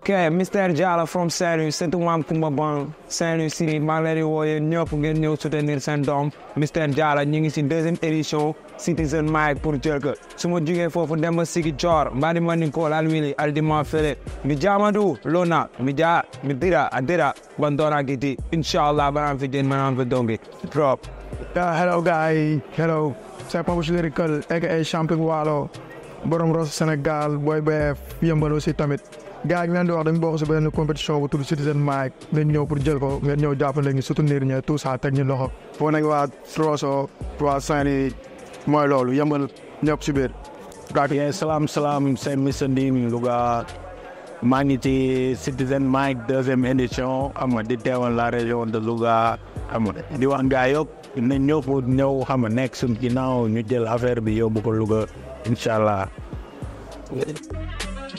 ok Mr Diallo from Saint-Louis surtout maam Kumba Bon Saint-Louis Siri maa ngi leen di woo yéen ñëpp ngeen ñëw soutenir seen doom Mr Diallo ñu ngi si deuxième édition Citizen Mike pour jël ko su ma jugee foofu dem ba Sigi Coor mbadi ma ni kool alwili aldima fele mi jaamadu lona mi ja mi dira a dira bandora giti inshallah banaan fi jën banaan fi dongi drop Yeah, hello guys. Hello. C'est Pape Lyrical, aka champion Waalo. borom Ross Sénégal booy BF yëmbal aussi tamit. gars yi ñu leen di wax dañu bokk si benn compétition bu tudd Citizen Mike ngeen ñëw pour jël ko ngeen ñëw jàppale ñu soutenir ñu tout ça teg ñu loxo. foo nekk waa Rosso waa Saint-Louis mooy loolu yëmbal ñëpp si biir. Yeah, salam salam, c'est Mr. Ndim Louga. maa ngi ci Citizen Mike deuxième édition xam nga di teewal la région de Louga xam nga di wax gaa yëpp nañ ñëw pour ñëw xam nga nekk suñ ginnaaw ñu jël affaire bi yóbbu ko Louga incha allah.